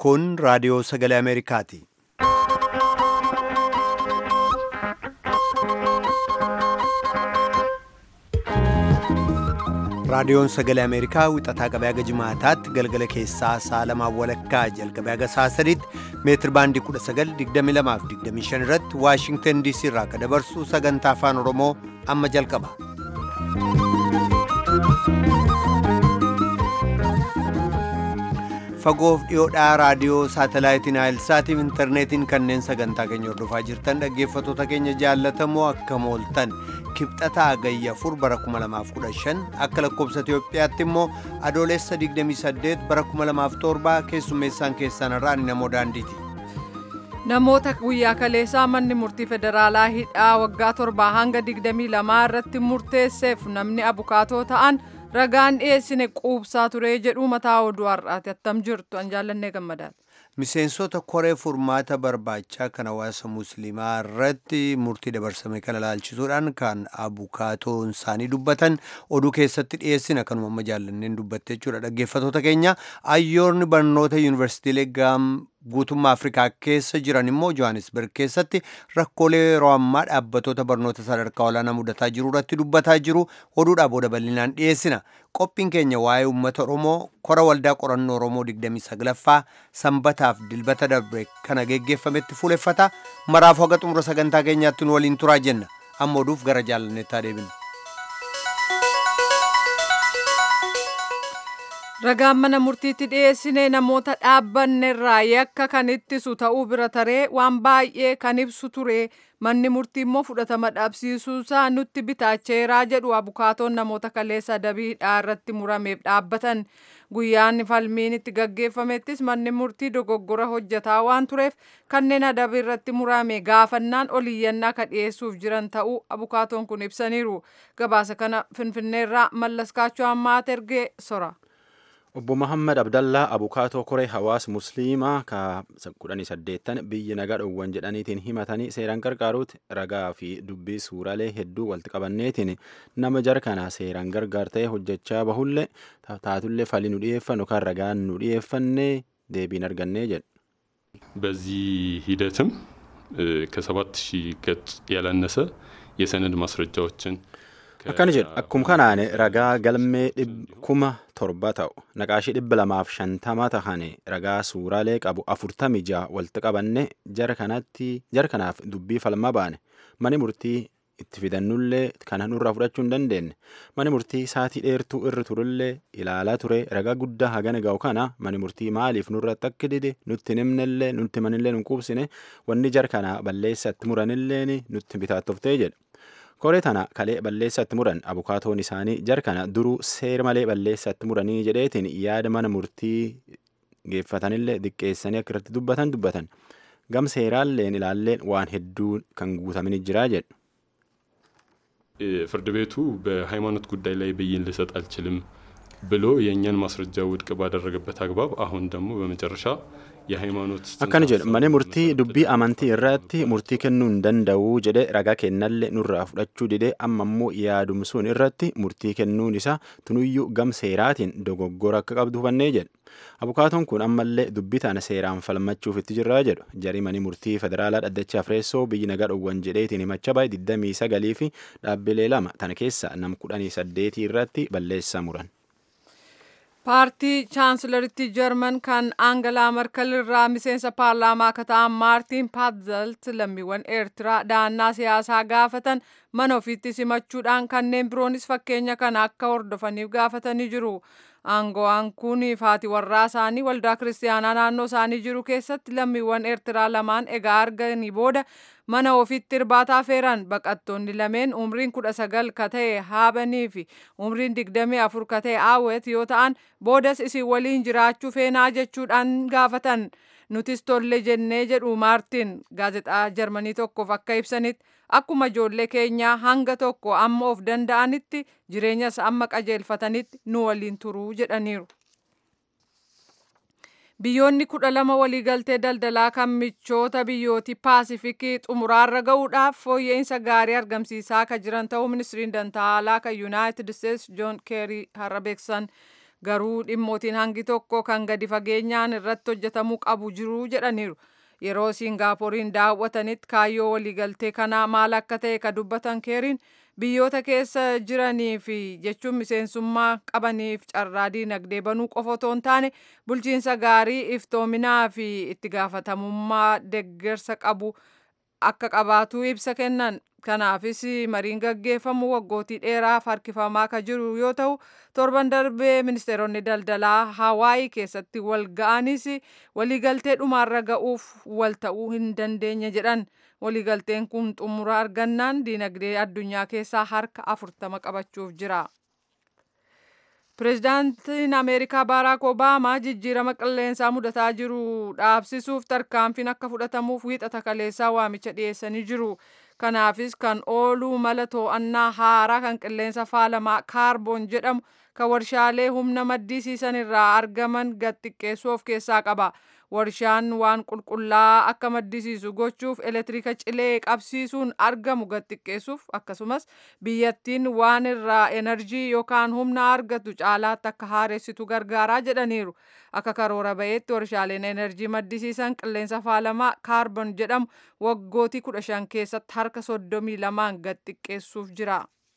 Kun raadiyoo sagalee Ameerikaati. Raadiyoon sagalee Ameerikaa wixataa qabee haga jimaataatti galgala keessaa sa'a lamaan walakkaa jalqabee haga sa'a sadiitti meetir baandii 1922 irratti Waashingtan DC irraa akka dabarsu sagantaa afaan Oromoo amma jalqaba. Fagoof dhiyoodhaa raadiyoo saatalaayitiin Naayilsaatiif intarneetiin kanneen sagantaa keenya hordofaa jirtan dhaggeeffattoota keenya jaallatamoo akka mooltan kibxataa agayya afur bara 2015 akka lakkoobsa Itoophiyaatti immoo adoolessa 28 bara 2007 keessummeessaan keessan irraa namoo daandiiti. Namoota guyyaa kaleessaa manni murtii federaalaa hidhaa waggaa torbaa hanga 22 irratti murteesseef namni abukaatoo ta'an ragaan dhiyeessine quubsaa ture jedhu mataa oduu har'aati attam jirtu an jaallannee gammadaati. Miseensota koree furmaata barbaachaa kan hawaasa musliimaa irratti murtii dabarsame kana ilaalchisuudhaan kan abukaatoon isaanii dubbatan oduu keessatti dhiyeessina kanuma amma jaallanneen dubbatte jechuudha dhaggeeffatoota keenya ayyoorni barnoota yuunivarsiitiilee gaam guutummaa afrikaa keessa jiran immoo johannesburg keessatti rakkoolee yeroo ammaa dhaabbatoota barnoota sadarkaa olaanaa mudataa jiru irratti dubbataa jiru oduudhaa booda bal'inaan dhiyeessina qophiin keenya waa'ee uummata oromoo kora waldaa qorannoo oromoo 29ffaa sanbataaf dilbata darbe kana geggeeffametti fuuleffata maraaf haga xumura sagantaa keenyaatti nu waliin turaa jenna amma oduuf gara jaalanneettaa deebina. Ragaan mana murtiitti dhiyeessine namoota dhaabbannerraa yakka kan ittisu ta'uu bira taree waan baay'ee kan ibsu ture manni murtii immoo fudhatama dhabsiisuusaa nutti bitaacheeraa jedhu abukaatoon namoota kaleessa adabii hidhaa irratti murameef dhaabbatan guyyaan falmiin itti gaggeeffamettis manni murtii dogoggora hojjetaa waan tureef kanneen adabii irratti murame gaafannaan oliyyannaa ka dhiyeessuuf jiran ta'uu abukaatoon kun ibsaniiru gabaasa kana finfinneerraa mallaskaachuu ammaa ergee sora. Obbo Muhammad Abdallaa abukaatoo koree hawaasa musliimaa ka kudhanii saddeettan biyyi nagaa dhowwan jedhaniitiin himatanii seeraan qarqaaruuti ragaa fi dubbii suuraalee hedduu walitti qabanneetiin nama jara kana seeraan gargaar ta'e hojjechaa bahullee taatullee falii nu dhiyeeffannu kan ragaan nu dhiyeeffannee deebiin argannee jedhu. በዚህ ሂደትም ከሰባት ሺህ ገጽ ያላነሰ የሰነድ ማስረጃዎችን akkana jedhu akkuma kanaan ragaa galmee kuma torba ta'u naqaashii dhibba lamaaf shantama tahane ragaa suuraalee qabu afurtami ja'a walitti qabanne jara kanatti jara kanaaf dubbii falma baane mani murtii itti fidannullee kana nurraa fudhachuu hin dandeenye mani murtii saatii dheertuu irra turullee ilaalaa ture ragaa guddaa hagana ga'u kana mani murtii maaliif nurratti akka dide nutti himnellee nutti manillee nu quubsine wanni jara kana balleessatti muranilleen nutti bitaattooftee jedha. koree tana kalee balleessatti muran abukaatoon isaanii jara kana duruu seera malee balleessatti muranii jedheetiin yaada mana murtii geeffatanillee diqqeessanii akka irratti dubbatan dubbatan gam seeraalleen ilaalleen waan hedduu kan guutamin jiraa jedhu. ፍርድ ቤቱ በሃይማኖት ጉዳይ ላይ ብይን ልሰጥ አልችልም ብሎ የእኛን ማስረጃ ውድቅ ባደረገበት አግባብ አሁን ደግሞ በመጨረሻ የሃይማኖት akkana jedhu mani murtii dubbii amantii irratti murtii kennuu hin danda'u jedhe ragaa kennallee nurraa fudhachuu dide amma immoo yaadumsuun irratti murtii kennuun isaa tunuyyuu gam seeraatiin dogoggora akka qabdu hubannee jedhu abukaatoon kun ammallee dubbii tana seeraan falmachuuf itti jirraa jedhu jarii mani murtii federaalaa dhaddacha afreessoo biyyi nagaa dhowwan jedheetiin himacha baay'ee 29 fi dhaabbilee lama tana keessa nam 18 irratti balleessaa muran. paartii chaansilaritti jarman kan aangalaa markal irraa miseensa paarlaamaa akka ta'an maartiin paatzelt lammiiwwan eertiraa dahannaa siyaasaa gaafatan mana ofiitti simachuudhaan kanneen biroonis fakkeenya kana akka hordofaniif gaafatanii jiru. Aangawaan kun haati warraa isaanii waldaa kiristaanaa naannoo isaanii jiru keessatti lammiiwwan eertiraa lamaan egaa arganii booda mana ofiitti irbaataa feeran baqattoonni lameen umriin kudha sagal ka ta'e haabanii fi umriin digdamii afur ka ta'e aawwet yoo ta'an boodas isin waliin jiraachuu feenaa jechuudhaan gaafatan nutis tolle jennee jedhu maartiin gaazexaa jarmanii tokkoof akka ibsanitti akkuma ijoollee keenyaa hanga tokko amma of danda'anitti jireenyas amma qajeelfatanitti nu waliin turuu jedhaniiru. Biyyoonni kudha lama waliigaltee daldalaa kan michoota biyyooti paasifikii xumuraarra ga'uudhaaf fooyya'insa gaarii argamsiisaa kan jiran ta'uu ministiriin dantaalaa kan yuunaayitid isteetsi joon keerii har'a beeksan. garuu dhimmootiin hangi tokko kan gadi fageenyaan irratti hojjetamuu qabu jiru jedhaniiru. Yeroo Siingaaporiin daawwatanitti kaayyoo waliigaltee kanaa maal akka ta'e ka dubbatan keeriin biyyoota keessa jiranii fi jechuun miseensummaa qabaniif carraa diinagdee banuu qofa otoo hin taane bulchiinsa gaarii iftoominaa fi itti gaafatamummaa deggersa qabu akka qabaatu ibsa kennan. Kanaafis mariin gaggeeffamu waggootii dheeraaf harkifamaa ka jiru yoo ta'u torban darbee ministeeronni daldalaa Hawaayii keessatti wal ga'anis waliigaltee dhumaarra ga'uuf wal ta'uu hin dandeenye jedhan. Waliigalteen kun xumura argannaan diinagdee addunyaa keessaa harka afurtama qabachuuf jira. Pireezidaantiin Ameerikaa Baaraak Obaamaa jijjiirama qilleensaa mudataa jiru dhaabsisuuf tarkaanfiin akka fudhatamuuf wiixata kaleessaa waamicha dhiyeessanii jiru. Kanaafis kan ooluu mala to'annaa haaraa kan qilleensa faalamaa kaarboon jedhamu kan warshaalee humna maddisiisan irraa argaman gad xiqqeessuu of keessaa qaba. Warshaan waan qulqullaa'aa akka maddisiisu gochuuf elektiriika cilee qabsiisuun argamu gad xiqqeessuuf akkasumas biyyattiin waan irraa enerjii yookaan humna argatu caalaatti akka haaressitu gargaaraa jedhaniiru. Akka karoora ba'eetti warshaaleen enerjii maddisiisan qilleensa faalamaa kaarboon jedhamu waggootii kudha shan keessatti harka soddomii lamaan gad xiqqeessuuf jira.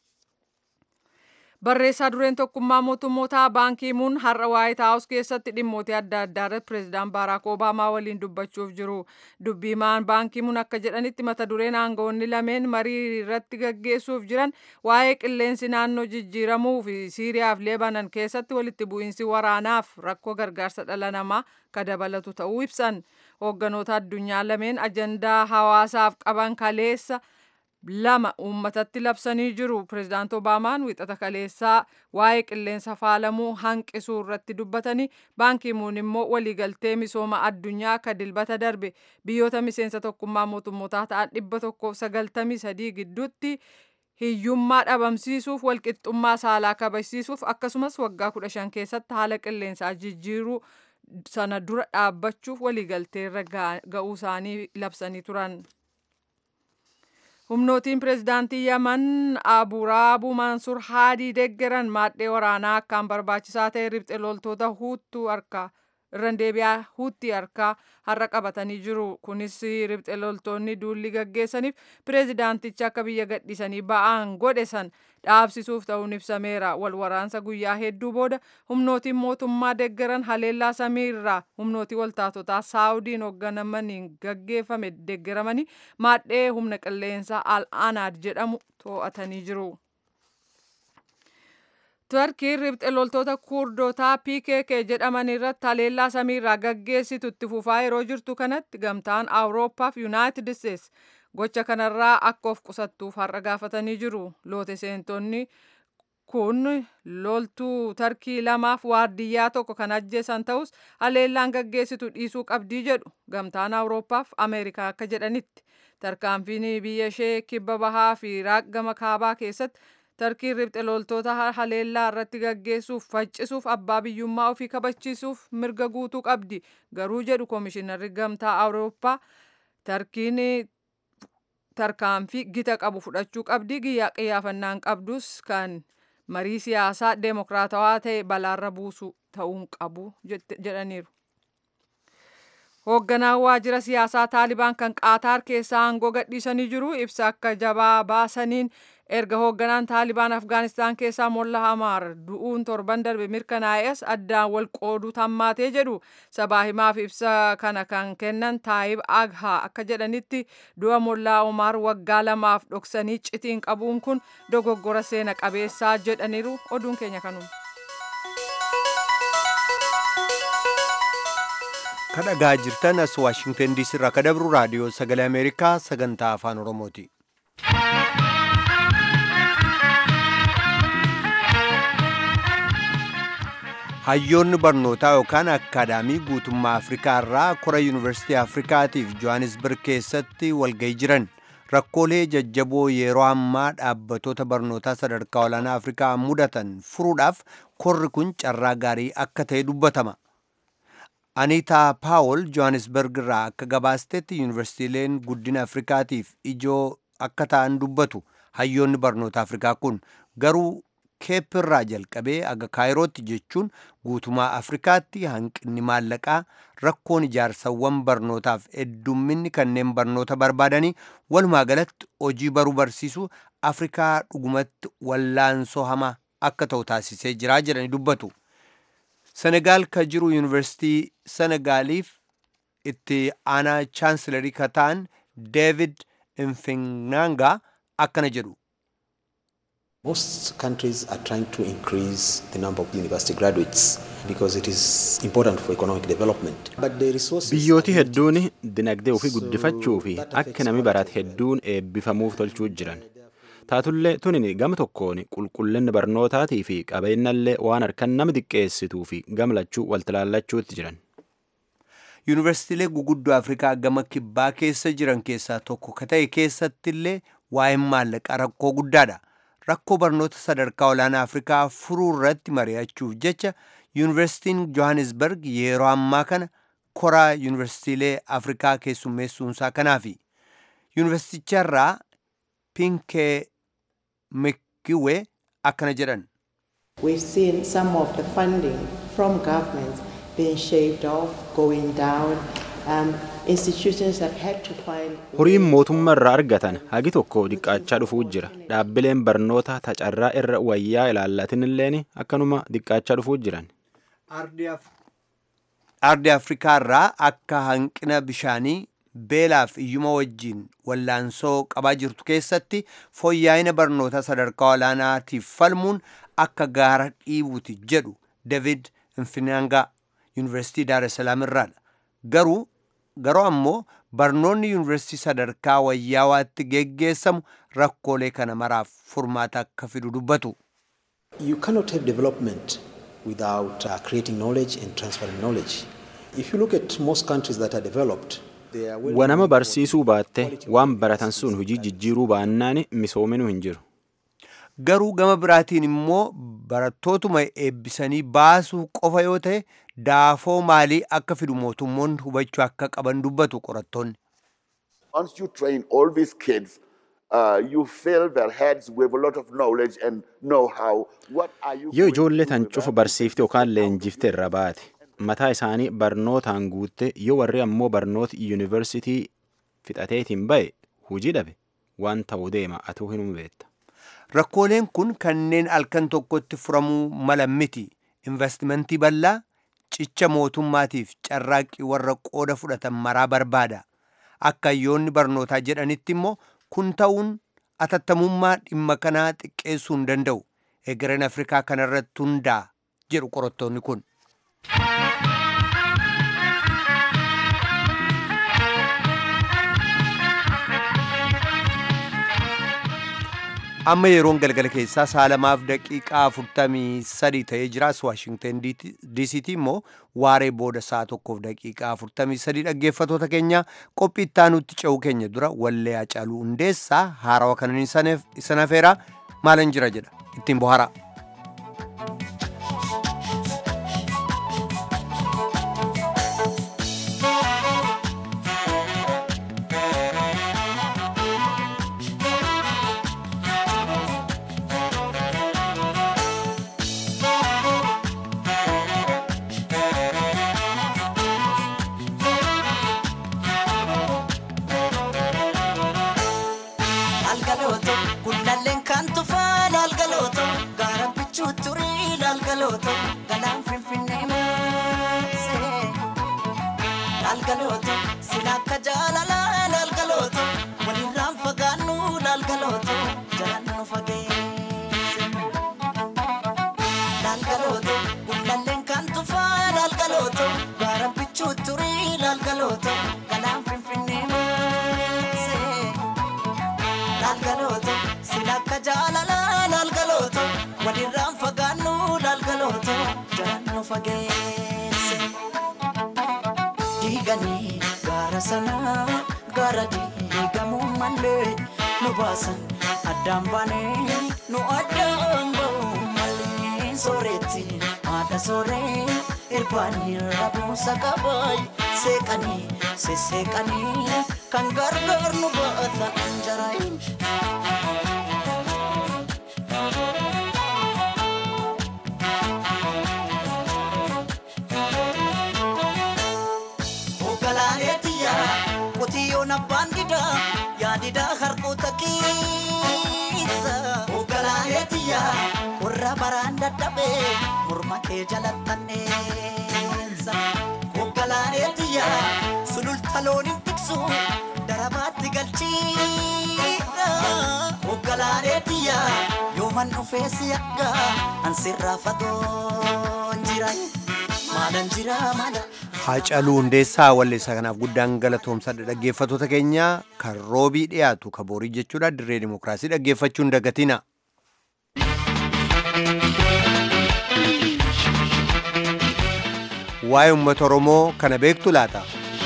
Barreessaa dureen tokkummaa mootummootaa baankiimuun har'a waayit haawus keessatti dhimmoota adda addaa irratti pireezidaan baaraak obaamaa waliin dubbachuuf jiru. Dubbiimaan baankiimuun akka jedhanitti mata dureen aangawoonni lameen marii irratti gaggeessuuf jiran waa'ee qilleensi naannoo jijjiiramuu fi Siiriyaa fi Lebanon keessatti walitti bu'iinsi waraanaaf rakkoo gargaarsa dhala namaa ka dabalatu ta'uu ibsan. Hoogganoota addunyaa lameen ajandaa hawaasaaf qaban kaleessa. lama uummatatti labsanii jiru. Pireezidaant Obaamaan wixata kaleessaa waa'ee qilleensa faalamuu hanqisuu irratti dubbatanii baankiimuun immoo waliigaltee misooma addunyaa akka dilbata darbe biyyoota miseensa tokkummaa mootummootaa ta'an dhibba tokkoof sagaltamii sadii gidduutti hiyyummaa dhabamsiisuuf walqixxummaa saalaa kabachiisuuf akkasumas waggaa kudha shan keessatti haala qilleensaa jijjiiruu sana dura dhaabbachuuf waliigalteerra ga'uu isaanii labsanii turan. humnootiin pireezidaantii yaman aburaabuu mansuur haadii deggeran maadhee waraanaa akkaan barbaachisaa ta'e riphxe loltoota huuttuu harkaa irraan deebi'aa huutii harkaa har'a qabatanii jiru kunis riphxe loltoonni duulli gaggeessaniif pireezidaanticha akka biyya gadhiisanii ba'aan godhe san dhaabsisuuf ta'uun ibsameera wal waraansa guyyaa hedduu booda humnootiin mootummaa deggeran haleellaa samiirraa humnootii waltaatotaa saawudiin hoogganamaniin gaggeeffame deggeramanii maadhee humna qilleensaa al anaad jedhamu to'atanii jiru. Turkiin riphxe loltoota kurdotaa PKK jedhaman irratti haleellaa samiirraa gaggeessitu itti fufaa yeroo jirtu kanatti gamtaan Awurooppaa fi Yuunaayitid Isteets gocha kanarraa akka of qusattuuf har'a gaafatanii jiru. Loote seentonni kun loltuu tarkii lamaaf waardiyyaa tokko kan ajjeesan ta'us haleellaan gaggeessitu dhiisuu qabdii jedhu gamtaan Awurooppaaf Ameerikaa akka jedhanitti tarkaanfiin biyya ishee kibba bahaa fi Iraaq gama kaabaa keessatti tarkiin riphxe loltoota haleellaa irratti gaggeessuuf faccisuuf abbaa biyyummaa ofii kabachiisuuf mirga guutuu qabdi garuu jedhu koomishinarri gamtaa awurooppaa tarkiin tarkaanfii gita qabu fudhachuu qabdi guyyaa qiyyaafannaan qabdus kan marii siyaasaa deemokiraatawaa ta'e balaarra buusu ta'uun qabu jedhaniiru. Hoogganaan waajjira siyaasaa Taalibaan kan Qaataar keessaa aangoo gadhiisanii jiru ibsa akka jabaa baasaniin erga hoogganaan Taalibaan Afgaanistaan keessaa Molla Hamaar du'uun torban darbe mirkanaa'es addaan wal qooduu tammaatee jedhu sabaa himaaf ibsa kana kan kennan Taayib Aghaa akka jedhanitti du'a Mollaa Omaar waggaa lamaaf dhoksanii citiin qabuun kun dogoggora seena qabeessaa jedhaniiru oduun keenya kanuma. kadhagaa jirtan as waashingtan diisii irraa kadabru raadiyoo sagalee ameerikaa sagantaa afaan oromooti. hayyoonni barnootaa yookaan akkaadaamii guutummaa afrikaa irraa kora yuunivarsiitii afrikaatiif johannesburg keessatti walga'ii jiran rakkoolee jajjaboo yeroo ammaa dhaabbatoota barnootaa sadarkaa olaanaa afrikaa mudatan furuudhaaf korri kun carraa gaarii akka ta'e dubbatama. Aniitaa Paawol Johannesburg irraa akka gabaastetti yuunivarsiitiileen guddina Afrikaatiif ijoo akka ta'an dubbatu hayyoonni barnoota Afrikaa kun garuu keepirraa jalqabee aga kaayirootti jechuun guutumaa afrikaatti hanqinni maallaqaa rakkoon ijaarsawwan barnootaaf heddumminni kanneen barnoota barbaadanii walumaa galatti hojii baruu barsiisuu afrikaa dhugumatti wallaansoo hamaa akka ta'u taasisee jiraa jedhanii dubbatu. senegaal ka jiru yuunivarsiitii senegaaliif itti aanaa chaansilarii ka ta'an deevid infinanga akkana jedhu. Most countries are trying to increase the number of university graduates because it is important for economic development. But the resources Biyyooti hedduun dinagdee ofii guddifachuu fi akka nami barate hedduun eebbifamuuf tolchuu jiran. Taatullee tunin gama tokkoon qulqullinni barnootaatii fi qabeenyallee waan harkan nama xiqqeessituu fi gamlachuu waltilaallachuutti jiran. Yuunivarsiitiilee guguddoo Afrikaa gama kibbaa keessa jiran keessaa tokko ka ta'e keessattillee waa'een maallaqaa rakkoo guddaadha. Rakkoo barnoota sadarkaa olaanaa Afrikaa furuu irratti mari'achuuf jecha Yuunivarsiitiin Johannesburg yeroo ammaa kana koraa yuunivarsiitiilee Afrikaa keessummeessuunsaa kanaafi. Yuunivarsiiticharraa Pinkee Mekiwe akkana jedhan. We've seen some of the funding from governments being shaved off, going down. Um, institutions have had to find Horiin mootummaa irraa argatan hagi tokko diqqaachaa dhufuu jira. Dhaabbileen barnoota tacarraa irra wayyaa ilaallatinilleen akkanuma diqqaachaa dhufuu jiran. Ardi Afrikaa irraa akka hanqina bishaanii beelaaf iyyuma wajjiin wallaansoo qabaa jirtu keessatti fooyya'ina barnoota sadarkaa olaanaatiif falmuun akka gaara dhiibuuti jedhu David Infinanga Yuunivarsiitii Daar es Salaam irraadha. Garuu garuu ammoo barnoonni yuunivarsiitii sadarkaa wayyaawaatti geggeessamu rakkoolee kana maraaf furmaata akka fidu dubbatu. You cannot have development without uh, creating knowledge and transferring knowledge. If you look at most countries that are developed, they are well Wanama barsiisuu baatte waan baratan sun hojii jijjiiruu baannaan misoominuu hin jiru. Garuu gama biraatiin immoo barattootuma eebbisanii baasuu qofa yoo ta'e daafoo maalii akka fidu mootummoonni hubachuu akka qaban dubbatu qorattoonni. Once you train all these kids, uh, you fill their heads with a lot of knowledge and know-how. What are you Yoo going ijoollee to do tan with cufa that? barsiifte yookaan leenjifte irra baate mataa isaanii barnootaan guutte yoo warri ammoo barnoota yuunivarsitii fixateetiin ba'e hujii dhabe waan ta'uu deema atuu hin beekta. Rakkooleen kun kanneen halkan tokkotti furamuu mala miti. Investimentii bal'aa cicha mootummaatiif carraaqqii warra qooda fudhatan maraa barbaada. Akka hayyoonni barnootaa jedhanitti immoo kun ta'uun atattamummaa dhimma kanaa xiqqeessuu hin danda'u. Egereen Afrikaa kanarratti hundaa'a jedhu qorattoonni kun. amma yeroon galgala keessaa sa'a lamaaf daqiiqaa afurtamii sadii ta'ee jiraas waashingten diisiitii immoo waaree booda sa'a tokkoof daqiiqaa afurtamii sadii dhaggeeffatoota keenya qophii ittaanutti ce'uu keenya dura wallee hacaaluu hundeessaa haarawa kanan isan hafeeraa maalan jira jedha ittiin bohara. Algalooto gullalleen kan tufaa laalgalooto gaara bichuu turii laalgalooto galaan finfinnee maasee laalgalooto sila akka jaalalaa laalgalooto walirraan fagaannu laalgalooto jalaan nu fageesse laalgalooto gullalleen kan tufaa laalgalooto gaara bichuu turii laalgalooto galaan finfinnee maasee. laalgalooto silakka jaalala laalgalooto walirraan fagaannu laalgalooto jalaan nu fageesse diiganii gaara sanaa gaara diigamuu malee nu baasan addaan baanee nu addaan ba'uu malee sooretti haadha sooree irbaanii rabuusa qabaay seeqanii sesseeqanii kan gargaar nu baata anjaraayin. abbaan didaa yaadidaa harkoota keessa hoogganaaneetiyya qorra baraan dadhabee morma kee jalattanneessa hoogganaaneetiyya sululta looniin tiksu darabaatti galchiidha hoogganaaneetiyya yooman dhufee si akka ansirraa fagoon jira maalan jira maala. Haacaluu Hundeessaa walleessaa kanaaf guddaan galatoomsadha dhaggeeffattoota keenya kan roobii dhiyaatu kan boorii jechuudha dirree dimokiraasii dhaggeeffachuun dagatina. Waa'ee uummata Oromoo kana beektu laata?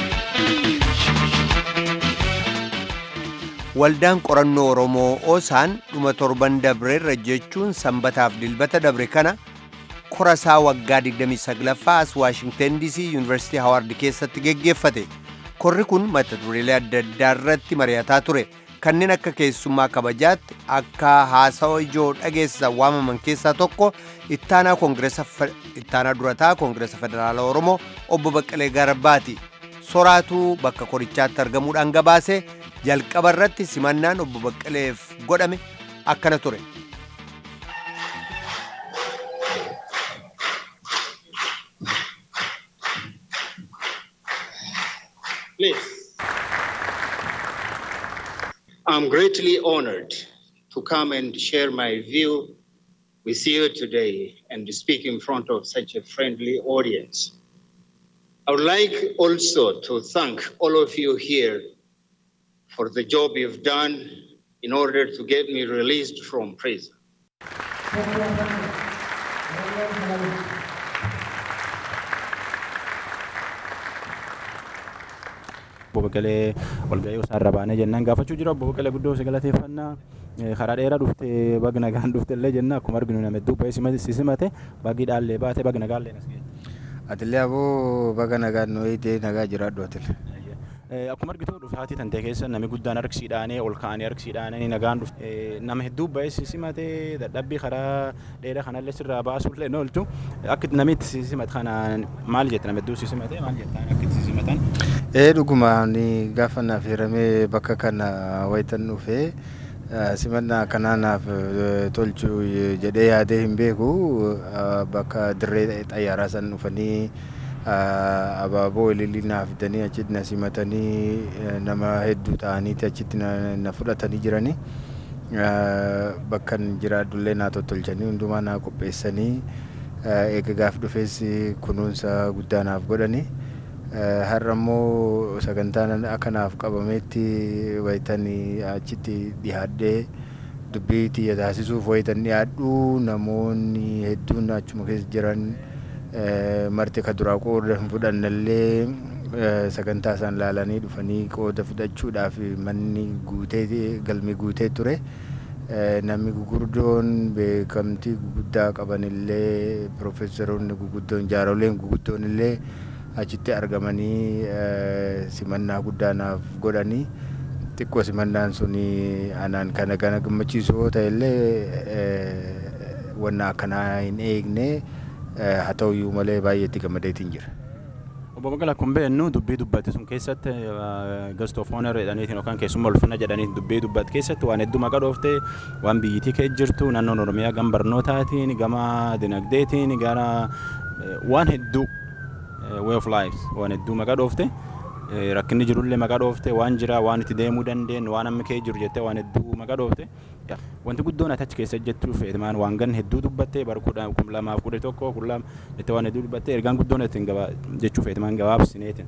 Waldaan qorannoo Oromoo Oosaan dhuma torban dabreerra jechuun sanbataaf dilbata dabre kana korasaa waggaa 29ffaa as waashingtan dc yuunivarsiitii hawaard keessatti geggeeffate korri kun mata dureelee adda addaa irratti mari'ataa ture kanneen akka keessummaa kabajaatti akka haasawa ijoo dhageessisan waamaman keessaa tokko ittaanaa koongireesa ittaanaa durataa koongireesa federaala oromoo obbo baqqalee garbaati soraatuu bakka korichaatti argamuudhaan gabaase jalqaba irratti simannaan obbo baqqaleef godhame akkana ture. Please. I'm greatly honored to come and share my view with you today and to speak in front of such a friendly audience. I would like also to thank all of you here for the job you've done in order to get me released from prison. obbo Baqqalee walga'ii isaarra baanee jennaan gaafachuu jira obbo Baqqalee guddoo si galateeffannaa karaa dheeraa dhufte bagi nagaan dhufte illee jenna akkuma arginu nama hedduu ba'ee si simate bagi dhaallee baate bagi nagaallee nas ga'e. Atillee aboo baga nagaan nu eegdee nagaa jiraadhu atille. Akkuma argitu dhufaatii tantee keessa namni guddaan harkisiidhaanee ol ka'anii harkisiidhaanee nagaan dhufte nama hedduu ba'ee si simate dadhabbii karaa dheeraa kanallee sirraa baasuullee ni oolchu akka namitti si simate kanaan maal jette nama hedduu si simate maal jettaan akka si simatan. Ee dhuguma ni gaafa naaf hiramee bakka kana wayitan dhufee simannaa kanaanaaf tolchu jedhee yaadee hin beeku bakka dirree xayyaaraa san dhufanii abaaboo ilillii naaf fidanii achitti na simatanii nama hedduu ta'aniiti achitti na fudhatanii jiranii bakka jiraadhullee naa tottolchanii hundumaa naa qopheessanii eega gaaf dhufees kunuunsa guddaa naaf godhanii. har'a immoo sagantaan akkanaaf qabametti wayitanii achitti dhiyaadhee dubbii xiyya taasisuuf wayitan dhiyaadhu namoonni hedduun achuma keessa jiran marti ka duraa qooda hin fudhannallee sagantaa isaan laalanii dhufanii qooda fudhachuudhaaf manni guutee galmi guutee ture. namni gugurdoon beekamtii guguddaa qabanillee piroofeesaroonni guguddoon jaaroleen guguddoon illee achitti argamanii simannaa guddaa naaf godhanii xiqqoo simannaan sun anaan kana kana gammachiisoo ta'ellee wanna akkanaa hin eegne haa ta'uyyuu malee baay'eetti gammadeetiin jira. Obbo Baqqalaa kun beennu dubbii dubbate sun keessatti gastoof oonar jedhaniitiin yookaan keessummaa ulfina jedhaniitiin dubbii dubbate keessatti waan hedduu maqaa dhooftee waan biyyittii kee jirtu naannoon Oromiyaa gama barnootaatiin gama dinagdeetiin gara waan hedduu way of life waan hedduu maqaa dhoofte rakkinni jirullee maqaa dhoofte waan jira waan itti deemuu dandeenyu waan amma kee jiru jettee waan hedduu maqaa dhoofte wanti guddoon ati achi keessa jechuu feetemaan waan gan hedduu dubbattee bara kudha kum lamaaf kudha tokko kun lama jettee waan hedduu dubbattee ergaan guddoon ittiin jechuu feetemaan gabaabsineetiin.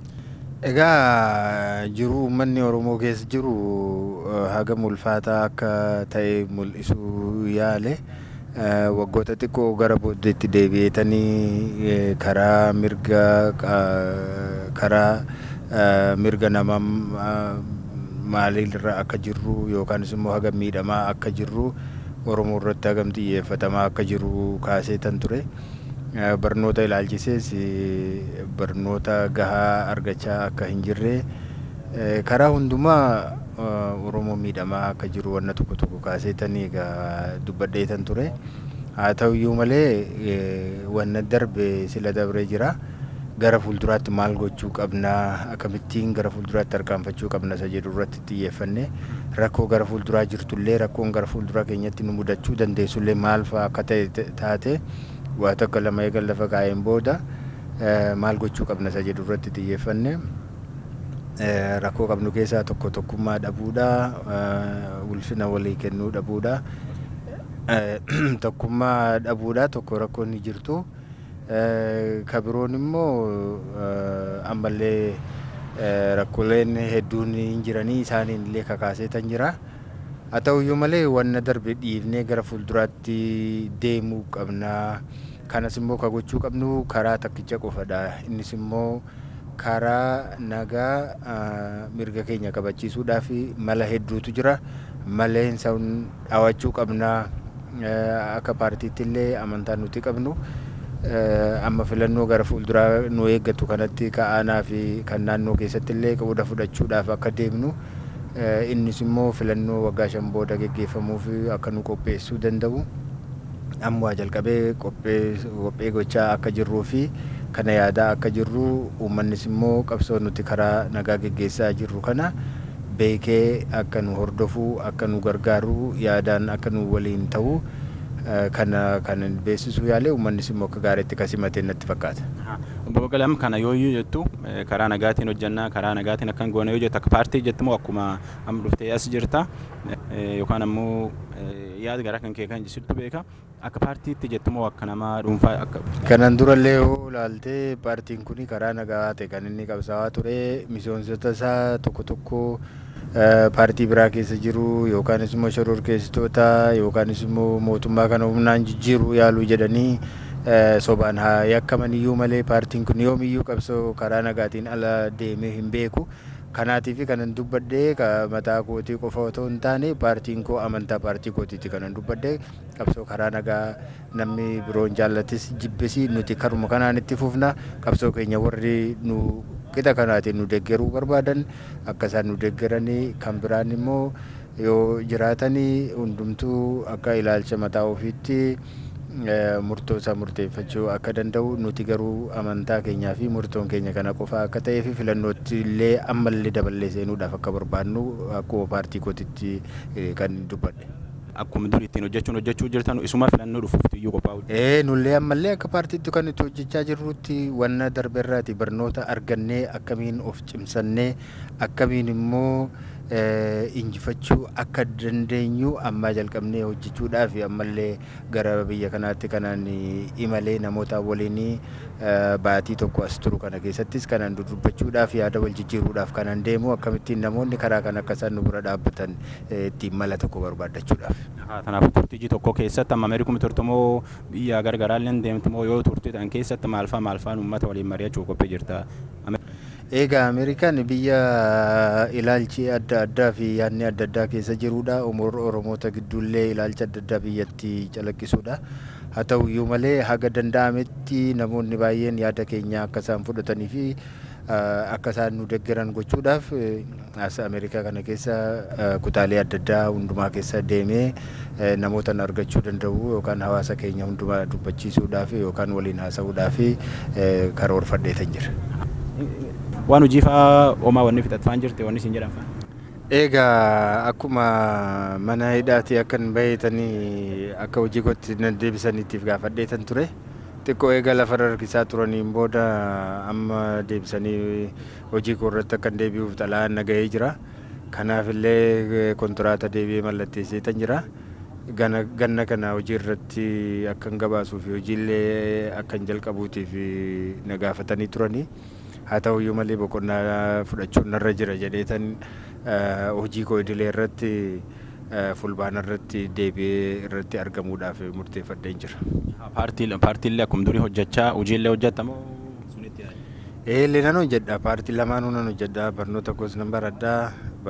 Egaa jiru uummanni Oromoo keessa jiru hagam ulfaataa akka ta'e mul'isuu yaale. waggoota xiqqoo gara booddeetti deebi'eetanii karaa mirga karaa mirga nama maaliirra akka jirru yookaanis immoo hagam miidhamaa akka jirru Oromoo irratti hagam xiyyeeffatamaa akka jiru kaaseetan ture. Barnoota ilaalchisees barnoota gahaa argachaa akka hin jirre karaa hundumaa Oromoo miidhamaa akka jiru wanna tokko tokko kaaseetanii egaa dubbadheetan ture. Haa ta'uyyuu malee wanna darbe sila dabree jira. gara fuulduraatti maal gochuu qabnaa akkamittiin gara fuulduraatti tarkaanfachuu qabna isa jedhu irratti xiyyeeffanne rakkoo gara fuulduraa jirtullee rakkoon gara fuulduraa keenyatti nu mudachuu dandeessullee maal fa'aa akka ta'e taate waa tokko lama eegan lafa kaa'een booda maal gochuu qabna isa jedhu irratti xiyyeeffanne rakkoo qabnu keessaa tokko tokkummaa dhabuudha ulfina walii kennuu dhabuudha tokkummaa dhabuudha tokko rakkoon ni jirtu kabiroon immoo ammallee rakkooleen hedduun hin jiranii isaaniin illee kakaasee tan jira haa ta'uyyuu malee wanna darbe dhiifnee gara fuulduraatti deemuu qabnaa kanas immoo ka gochuu qabnu karaa takkicha qofadha innis immoo karaa nagaa mirga keenya kabachiisuudhaaf mala hedduutu jira maleen san dhawachuu qabnaa akka paartiitti illee amantaa nuti qabnu amma filannoo gara fuulduraa nu eeggatu kanatti ka'aanaa fi kan naannoo keessatti illee qooda fudhachuudhaaf akka deemnu innis immoo filannoo waggaa shan booda geggeeffamuuf akka nu qopheessuu danda'u ammoo jalqabee qophee gochaa akka jirruu fi kana yaadaa akka jirru uummannis immoo qabsoo nuti karaa nagaa geggeessaa jirru kana beekee akka nu hordofu akka nu gargaaru yaadaan akka nu waliin ta'u kana kan beeksisuu yaalee uummannis immoo akka gaariitti kasimate natti fakkaata. Obbo Baqqalam kana yooyyuu jettu karaa nagaatiin hojjannaa karaa nagaatiin akkan goona yoo jettu akka paartii jettu moo akkuma amma dhuftee as jirta yookaan ammoo yaada gara kan kee kan jirtu beeka akka paartiitti jettu moo akka nama dhuunfaa akka. Kanan durallee yoo ilaaltee paartiin kun karaa nagaa ta'e kan inni qabsaa'aa ture miseensota isaa tokko tokko paartii biraa keessa jiru yookaanis immoo shororkeessitoota yookaanis immoo mootummaa kana humnaan jijjiiruu yaaluu jedhanii sobaan haa yakkaman iyyuu malee paartiin kun yoomiyyuu qabsoo karaa nagaatiin ala deemee hin beeku. Kanaatiif kanan dubbadhee mataa kootii qofa otoo hin taane paartiin koo amantaa paartii kootiiti kanan dubbadhee qabsoo karaa nagaa namni biroon jaallatis jibbisi nuti karuma kanaan itti fufna qabsoo keenya warri nu qixa kanaatiin nu deeggaruu barbaadan akka isaan nu deeggaranii kan biraan immoo yoo jiraatanii hundumtuu akka ilaalcha mataa ofiitti murtoo isaa murteeffachuu akka danda'u nuti garuu amantaa keenyaa fi murtoon keenya kana qofa akka ta'ee fi filannootti illee ammallee daballee seenuudhaaf akka barbaadnu akkuma paartii kootitti kan dubbadhe. Akkuma durii ittiin hojjechuun hojjechuu jirtan isuma filannoo dhufuuf iyyuu qophaa'u. Ee nullee ammallee akka paartiitti kan itti hojjechaa jirrutti wanna darbeerraati barnoota argannee akkamiin of cimsannee akkamiin immoo injifachuu akka dandeenyu ammaa jalqabnee hojjechuudhaaf ammallee gara biyya kanaatti kanaan imalee namoota waliin baatii tokko as turu kana keessattis kanaan dudubbachuudhaaf yaada wal jijjiiruudhaaf kanaan deemu akkamittiin namoonni karaa kan akka isaan nu bira dhaabbatan ittiin mala tokko barbaaddachuudhaaf. Kanaafuu turtii tokko keessatti amma Ameerikuma turte moo biyya gargaraallee deemte moo yoo turte tan keessatti maalfaa maalfaan uummata waliin mari'achuu qophii jirta. Egaa Ameerikaan biyya ilaalchi adda addaa fi yaadni adda addaa keessa jirudha. Oromoota gidduullee ilaalcha adda addaa biyyatti calaqqisuudha. Haa ta'u iyyuu malee haga danda'ametti namoonni baay'een yaada keenya akka isaan fudhatanii fi akka isaan nu deeggaran gochuudhaaf as Ameerikaa kana keessa kutaalee adda addaa hundumaa keessa deemee namoota argachuu danda'u yookaan hawaasa keenya hundumaa dubbachiisuudhaaf yookaan waliin haasa'uudhaaf karoorfadheetan jira. waan hojii fa'aa homaa wanni fixatfaan jirte wanni isin jedhan fa'aa. Egaa akkuma mana hidhaati akka hin baheetanii akka hojii kootti nan deebisaniitiif gaafadheetan ture. Xiqqoo eega lafa harkisaa turaniin booda amma deebisanii hojii koo irratti akka hin deebi'uuf xalayaan nagahee jira. Kanaaf illee kontiraata deebi'ee mallatteesseetan jira. ganna kana hojii irratti akka hin gabaasuu fi hojiillee akka hin jalqabuutiif na gaafatanii turanii. haa ta'u iyyuu malee boqonnaa fudhachuun narra jira jedheetan hojii koo idilee irratti fulbaana irratti deebi'ee irratti argamuudhaaf murteeffadheen jira. Paartiilee akkuma durii hojjechaa hojiillee hojjetamoo sunitti yaadu? Eellee nan hojjedha paartii lamaanuu nan hojjedha barnoota koos nan baradha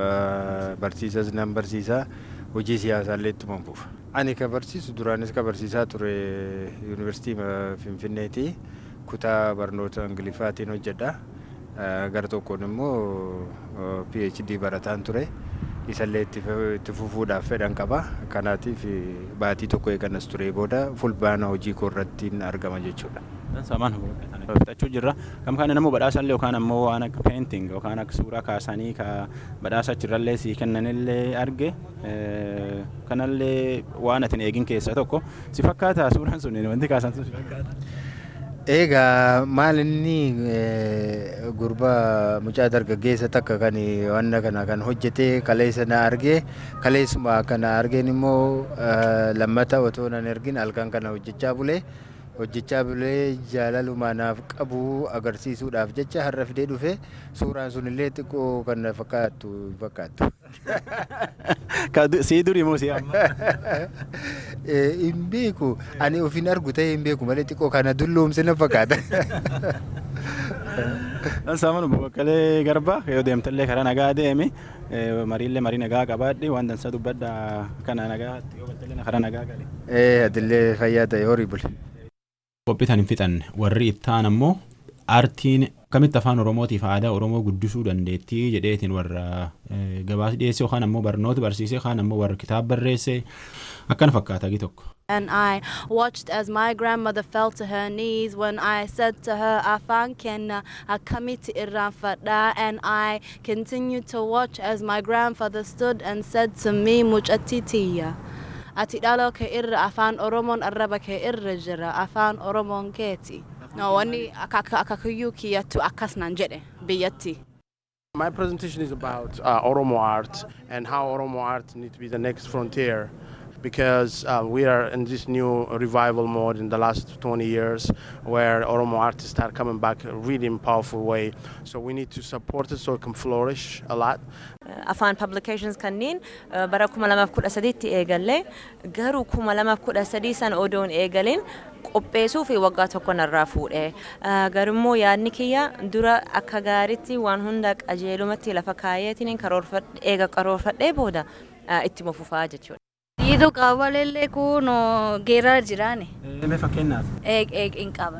barsiisas nan barsiisa hojii siyaasaallee ittuma fufa. Ani ka barsiisu duraanis ka barsiisaa ture yuunivarsiitii Finfinneeti. kutaa barnoota ingiliffaatiin hojjedha. Gara tokkoon immoo PhD barataan ture. Isallee itti fufuudhaaf fedhan qaba. Kanaatiif baatii tokko eeganas ture booda fulbaana hojii koo irratti argama jechuudha. Samaan fudhachuu jirra. Kam kana namuu badhaasallee yookaan ammoo waan akka peenting yookaan akka suuraa kaasanii ka badhaasa achirrallee sii kennanillee arge kanallee waan atin eegin keessaa tokko si fakkaata suuraan sun wanti kaasan sun si fakkaata. Egaa maal inni gurbaa mucaa dargaggeessa takka kan wanna kana kan hojjete kaleessa na argee kaleessuma kana argeen immoo lammata otoo nan ergin halkan kana hojjechaa bulee hojjechaa bulee jaalaluma naaf qabu agarsiisuudhaaf jecha har'a fidee dhufe suuraan sun illee xiqqoo kan fakkaattu fakkaattu. Sii durii moo sii amma? Hin beeku ani ofiin argu ta'ee hin beeku malee xiqqoo kana dulloomse na fakkaata. Dan saaman boqqolee garba yoo deemtallee karaa nagaa deemi mariillee marii nagaa qabaadhi waan dansa dubbadha kana nagaa yoo galtallee karaa nagaa gali. Ee adillee fayyaa ta'e horii bule. Qophiitan hin fixanne warri ittaan ammoo aartiin akkamitti afaan oromootiif aadaa oromoo guddisuu dandeettii jedheetiin warra gabaasa dhiyeesse yookaan ammoo barnoota barsiise yookaan ammoo warra kitaaba barreesse akkana fakkaata gi tokko. And I watched as my grandmother fell to her knees when I said to her, Afan kenna akamiti irranfada. And I continued to watch as my grandfather stood and said to me, Muchatitiya. Ati dhaloo kee irra afaan Oromoon arraba kee irra jira afaan Oromoon keeti. No, wanni akakiyyuu kiyyattu akkas nan jedhe biyyatti. My presentation is about uh, Oromo art and how Oromo art needs to be the next frontier because uh, we are in this new revival mode in the last 20 years where Oromo artists are coming back really in powerful way. So we need to support it so it can flourish a lot. afaan publications kanneen bara 2013tti eegalle garuu 2013 sana odoon eegaleen qopheessuu fi waggaa tokko narraa fuudhe garimmoo yaadni kiyya dura akka gaaritti waan hunda qajeelumatti lafa kaayeetiin eega karoorfadhee booda itti mufufaa jechuudha. Diidoo qabalellee kun geeraa jiraane. Mee fakkeenyaaf. Eeg eeg hin qaban.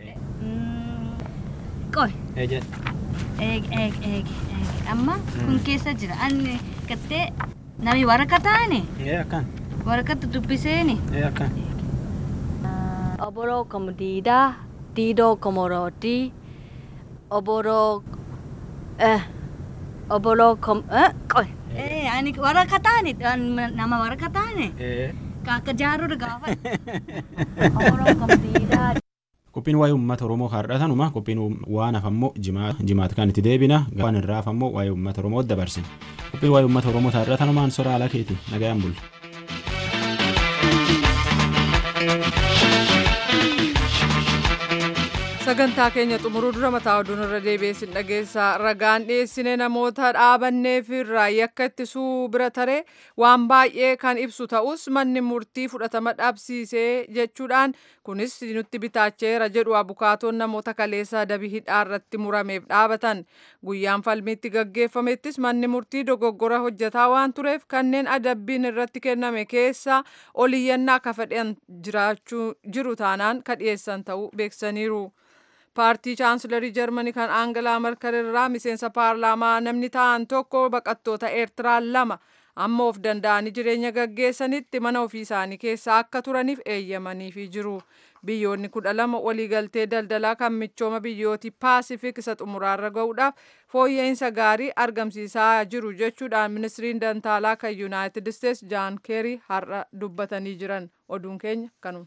Qoy. Eeg eeg eeg eeg amma kun keessa jira anni gattee nami waraqaa taane. Ee akkan. Waraqatti dubbiseeni. Ee akkan. Oboroo kom diidaa diidoo komorooti oboroo oboroo kom qoy. Eh, ani waraqaa taane nama waraqaa taane. Akka jaaruu gaafa. Oboroo kom diidaa. Qophiin waa'ee uummata Oromoo har'atanuma qophiin waan hafammoo jimaata kan itti deebina waan irraa hafammoo waa'ee uummata Oromoo dabarsina. Qophiin waa'ee uummata Oromoo har'atanumaan sora ala keeti nagayaan bulla. sagantaa keenya xumuruu dura mataa oduun irra deebi'ee dhageessa ragaan dhiyeessine namoota dhaabanneef irraa yakka ittisuu bira taree waan baay'ee kan ibsu ta'us manni murtii fudhatama dhabsiisee jechuudhaan kunis nutti bitaacheera jedhu abukaatoon namoota kaleessa dabii hidhaa irratti murameef dhaabatan guyyaan falmiitti gaggeeffamettis manni murtii dogoggora hojjetaa waan tureef kanneen adabbiin irratti kenname keessa oliyyannaa akka fedhan jiraachuu jiru taanaan ka dhiyeessan ta'uu beeksaniiru. paartii chaansilarii jarmanii kan aangalaa markal irraa miseensa paarlaamaa namni ta'an tokko baqattoota eertiraa lama amma of danda'anii jireenya gaggeessanitti mana ofii isaanii keessa akka turaniif eeyyamaniifi jiru. Biyyoonni kudha lama waliigaltee daldalaa kan michooma biyyootii paasifik isa xumuraarra ga'uudhaaf fooyya'insa gaarii argamsiisaa jiru jechuudhaan ministiriin dantaalaa kan yuunaayitid isteets jaan keerii har'a dubbatanii jiran oduun keenya kanuma.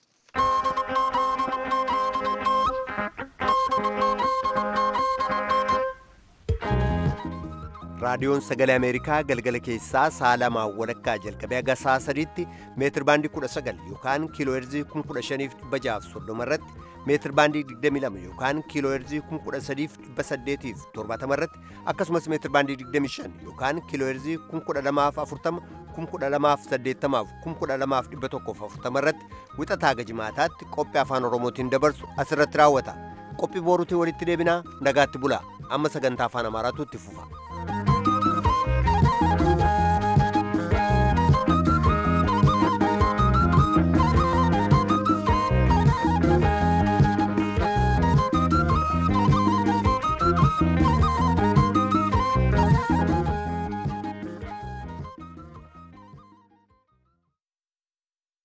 raadiyoon sagalee ameerikaa galgala keessaa sa'a lamaa walakkaa jalqabee haga sa'a sadiitti meetir baandii 19 yookaan kiiloo heerzii 15,630 irratti meetir baandii 22 yookaan kiiloo heerzii 13,870 irratti akkasumas meetir baandii 25 yookaan kiiloo heerzii 1240 1280 1240 irratti wixataa haga jimaataatti qophii afaan oromootiin dabarsu asirratti raawwata qophii booruutiin walitti deebinaa nagaatti bulaa amma sagantaa afaan amaaraatu itti fufa.